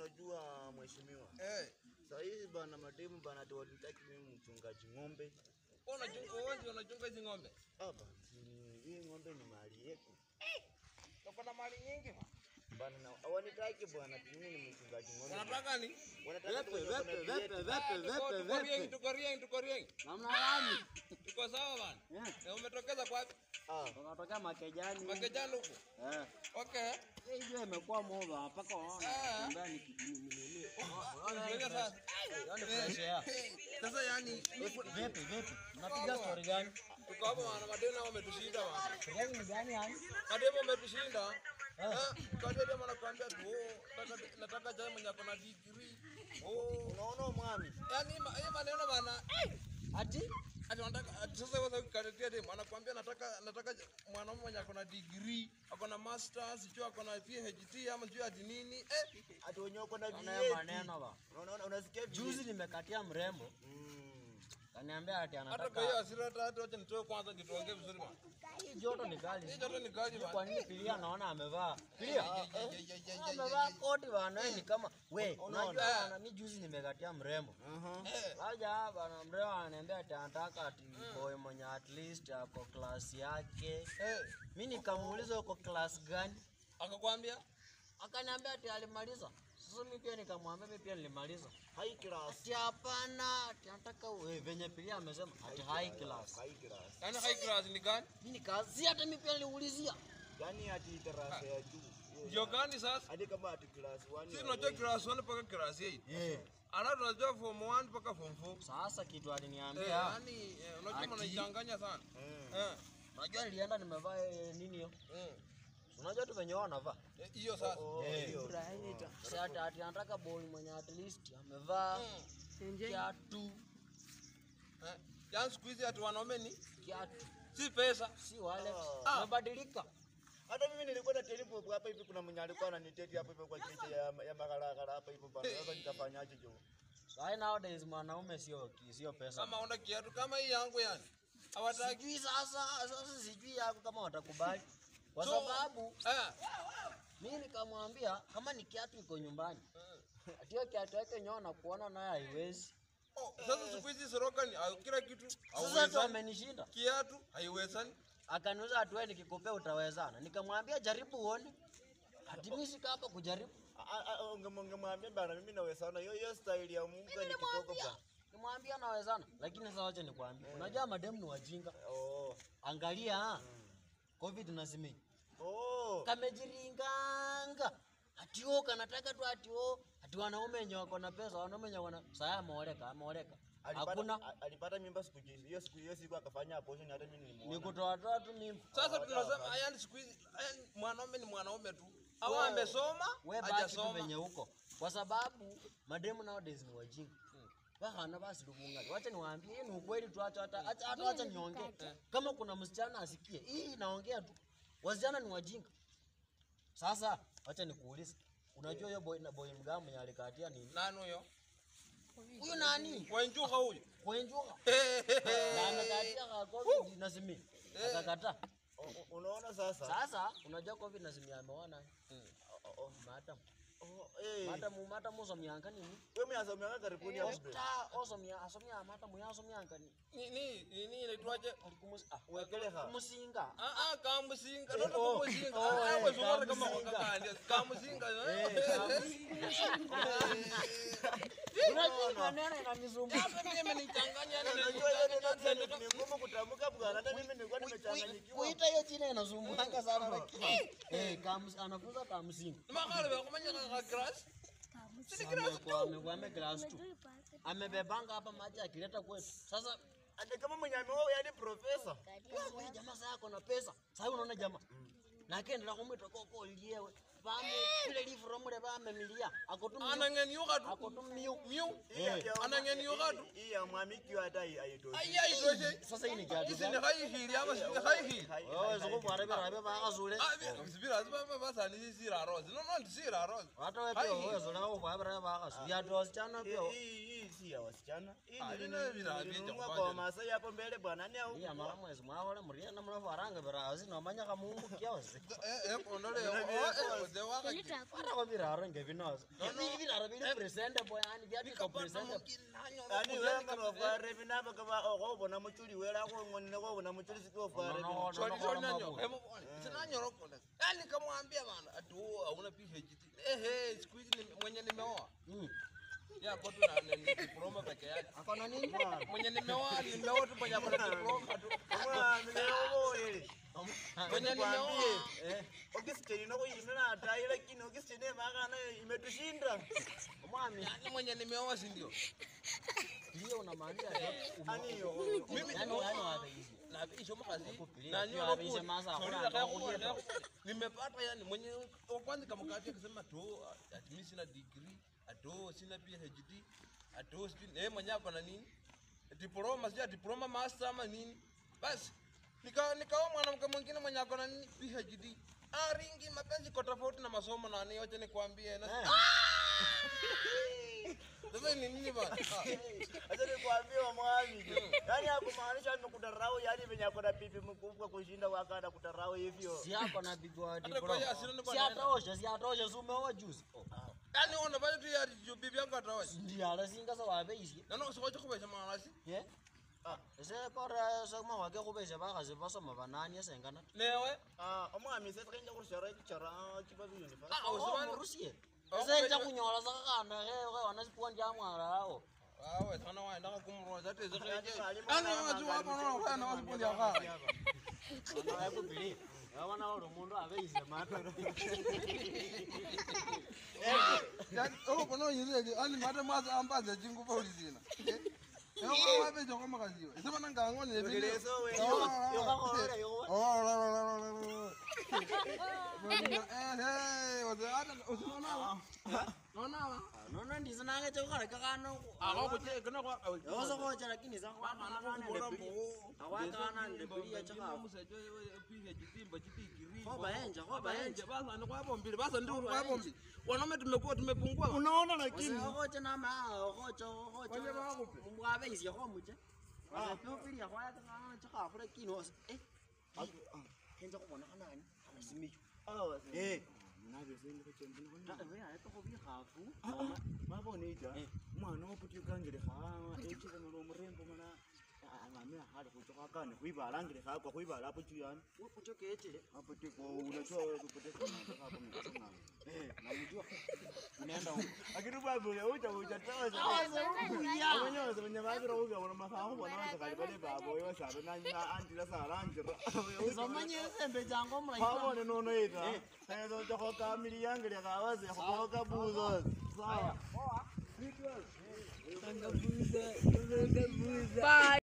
unajua mheshimiwa, Eh. saa hizi bana mademu bana ati wanitaki mimi mchungaji ng'ombe. Unachunga wewe unachunga hizi ng'ombe. Hapa si- hii ng'ombe ni mali yetu Uko na mali nyingi bwana. bana, na hawanitaki bwana, ati mimi ni mchungaji ng'ombe. Unataka ni? Wanataka tu wenye wako na Vepe, vieti. vepe, Ah, vepe, tuko- tuko rieng, vepe. tuko rieng, tuko rieng. Namna gani? Tuko sawa bwana. Eh, Na umetokeza kwa wapi? Ah, Unatokea Makejani. Makejani huko. Eh. Okay. Hii jua imekuwa moba mpaka waona Ah. kutembea ni kijini Unajua sasa. Yaani fresh air. Sasa yani Vipi vipi? Unapiga story gani? tuko hapa bwana, mademu nao wametushinda bwana. Gani ni gani yani? Mademu wametushinda. Eh, kwa hiyo demu anakuambia tu, oh, nataka nataka jamaa mwenye ako na degree. Oh, unaona mwami, yani ma- hii maneno bana. Ati? Ati wanataka ati sasa wewe ukaletea demu anakuambia nataka nataka mwanaume mwenye ako na degree, ako na masters, sio ako na PhD ama sio ati nini. Eh, ati wenye wako na Unaona vieti. maneno ba. Unaona, unasikia Juzi vieti? nimekatia mrembo, Mm. kaniambia ati hata kwa hiyo anataka hasira hata hata wacha nitoe kwanza ndio tuongee vizuri bwana. hii joto ni Hii kali. joto ni kali Kwa bwana. nini Pilia naona amevaa? Pilia. Ya, ya, ya, ya, ya, ya, Amevaa ya. koti bana, wewe ni kama we, Unaona? unajua bana, mimi juzi nimekatia mrembo. Aha. Eh, Waja bana mrembo ananiambia ati anataka ati boy mwenye at least ako class yake. eh, Mimi nikamuuliza uko class gani? akakwambia Akaniambia ati alimaliza. Sasa mimi pia nikamwambia mimi pia nilimaliza. High class. Ati hapana, ati nataka wewe venye Pilia amesema ati high class. High class. yani high class ni gani? Mimi nikazi hata mimi pia niliulizia. Yaani ati darasa ya juu. Hiyo Ndio gani sasa? hadi kama ati class 1 Sisi tunajua class 1 mpaka class 8. Eh. Ana tunajua form 1 mpaka form 4. Sasa kitu Eh, aliniambia, yani eh, unajua Ati- mnaichanganya sana. Mm. Eh. unajua nilienda nimevaa eh, nini hiyo? mm. Unajua tu venye wao wanavaa. Eh, Hiyo sasa. Oh, Eh. hiyo. Sasa ati ati anataka boy mwenye at least amevaa Mm. kiatu, Eh. Yaani siku hizi ati wanaume ni kiatu. si pesa. Si wale. Ah. Wamebadilika. Hata mimi nilikuwa na telipo hapa hivi, kuna mwenye alikuwa ananiteti hapa hivi kwa cheche ya ya magaragara hapa hivi bana. Sasa nitafanyaje jo? Sasa nowadays mwanaume sio sio pesa. Kama una kiatu kama hii yangu yani. Hawataki. Sijui sasa, sasa sijui yako kama watakubali. Kwa So- sababu Eh. mimi nikamwambia kama ni kiatu iko nyumbani. Ati hiyo kiatu yake nyona kuona naye haiwezi. Oh, sasa siku hizi sorokani ah, kila kitu Sasa tu hauwezani. amenishinda. Kiatu haiwezani. Akaniuliza ati wewe nikikupea utawezana. Nikamwambia jaribu uone. Ati mimi sika hapa kujaribu. A- a- unge- Ungemwambia bana, mimi nawezana hiyo hiyo style ya Mungu ni kitoko bana. Nimwambia nawezana, lakini sasa wacha nikwambie. Unajua mademu ni wajinga. Oh. Angalia Covid nazimia. Oh. Kamejiringanga. Ati o kanataka tu ati o ati wanaume wenye wako na pesa, wanaume wenye wana saya ameoleka, ameoleka. Hakuna Alipata a- alipata mimba siku hiyo hiyo siku hiyo siku akafanya abortion hata mimi ni nilimuona. kutoa toa tu mimba. Sasa tunasema yani siku hizi yani mwanaume ni mwanaume tu. Au Wewe- amesoma, We baki tu hajasoma. venye huko. Kwa sababu mademu nowadays ni wajinga. Bahana basi lubunga. Wacha niwaambie hii ni ukweli tu acha hata acha hata wacha niongee. Kama kuna msichana asikie, hii naongea tu. Wasichana ni wajinga. Sasa wacha nikuulize. Unajua hiyo boy na boy mgamu mwenye alikatia nini? Nani huyo? Huyu nani? Wenjuka huyo. Kwenjuka. Na amekatia kwa COVID na simi. Akakataa. O- o- Unaona sasa? Sasa unajua COVID na simi ameona. Oh, oh, Madam. oh, eh. Madam madam usomyanga nini? Wewe mnasomea karibuni hapo. Osta osomya asomya madam yasomyanga ni. Ni ni ni inaitwaje? Alikumus ah Wekeleha. kumusinga. Ah ah kamusinga. Eh, Ndio oh, kumusinga. oh, Ah eh, wewe sio kama kamusinga. wakakandi. Kamusinga. Unajua maneno inanisumbua. Sasa mimi imenichanganya yani Unajua hiyo neno ni- ni ngumu kutamka bwana. Hata mimi nilikuwa nimechanganyikiwa. Kuita hiyo jina inasumbuanga sana lakini. Eh, kamus anafunza kamusinga. Makale wakumanya ka grass. Amekuwa amekuwa ame class 2. Amebebanga hapa maji akileta kwetu. Sasa Hata kama mwenye ameoa yani profesa. wewe jamaa sasa yako na pesa. Sasa unaona jamaa. Na akaendelea kumwita koko liewe. Bame kile livro mule bame milia. Akotumia. Anangeniuka tu. Akotumia. Miu. Hii ya- ya- Anangeniuka tu. Hii ya mwamiki hata hai- haitoshi. Ai ai toshe. Sasa hii ni kiatu Hizi ni gani? high heel ama si high heel? Hai- Wewe hai- ziko kwa rabe rabe bakazule. Ah, vi- sibira ziba basa ni sira rose. No no sira rose. Hata wewe pia wewe zule wao kwa rabe bakazule. Viatu wasichana Hii pia. hii- hii si ya wasichana. Hii Ah, ni- hii nayo vina- ni- vya nilinunua kufanya. kwa Masai hapo mbele bwana. Ni au? Iya mara mwezi mwawole muriana mnafaranga birazi nomanya kamungu kiasi. Eh eh ondole. Oh, eh, de waka. fara kwa viraro ngevinozo viraro vili presentable yani vyatiko presentable ani wenga nofware vinava kava okhovona muchuli wela khong'onile khovona muchuli sikofware sinanyorokola yani kamwambia bana ati wewe hauna PhD ehe siku hizi ni- mwenye nimeoa Mm. yako tu na ni diploma peke yake akona nini mwenye nimeoa nimeoa tu mwenye akona diploma tu omwamileovoyele mwenye nimeoa Eh, okisiteni nokhuyimila atayi lakini okisiteni emakana imetushinda mwami yani mwenye nimeoa si ndio ndiye unamaanisha aniyo Mimi yani nimeoa. yani wabeisi navisho makazi Kufikiria, na pia nyoro wavishe kuni. maza, Sorry, hakuna nataka kukuja kuona, tu. nimepata yani mwenye wa kwanza kama kati akisema to ati mimi sina degree ato sina PhD ato sijui eh mwenye ako na nini diploma sija diploma master ama nini basi nika nikaoa mwanamke mwingine mwenye ako na nini PhD aringi mapenzi kwa tofauti na masomo na ni wacha nikwambie na sasa ni nini bana Ah. acha nikwambie mwami yani akumaanisha nimekudarau yani venye akona pipi mkubwa kushinda wakada kudarau hivyo si yako na bibi wa Hata diploma kwa hiyo asili ni si bwana. atosha si atosha si umeoa juzi Oh, yani unafanya tu ya bibi yangu atawaje ndiye alasinga sa wabeisi nano usikwache kubesha malasi ye ese kora sakuma wake khubesha bakhasi basoma banani esengana newe omwami sesikhenja khushara kichara kiba biyunivasi Ah, usibani- murusie Oh, esenja kubesha- khunyola sa khakhana khe wana sipuwa ndiamwala awo awe sana waenda kumroza ate Yani zekeje mwalimu yani kama watu wapo angali na wana mchezo wasipundi akha akubili abana oli umundu abeise matoro yani oh bono yizeke ani mate maza ambaza jingupa ulizina eh wabe jongo makaziwa sema nanga ngone ne video Ngeleso we. yokakhorera yokuba nono ndisinange chekukhala kakhana yosokhocha lakini sakhwakhana ndebuliya chekhafu wanaume tumekuwa tumepungua unaona lakini okhocha namaa okhocha okhocha Wale bakhupe. mwabeisya khomucha wasepeupilia khwaya kakhana chekhafu lakini wasa eh kenza khubonekhanani alasimiyo eh weyayepekho bikhafu mabonita Eh. umwana woputikangilekha echilengela omurembo mana amamila khali khucha khwakane khwibalangilekha akwa khwibala apo chuyani ucho kechile apotiko unajua kupoteza namjua unaenda huko lakini babu uja uja toza abanyoza banya babira uga bona mafaho bona waza kali bale babo yo sabe na na andira sarangira somanye esembe jango omulayi babone nono ita ezo jo ka mili yangire kawaze ko ka buzo sawa Bye.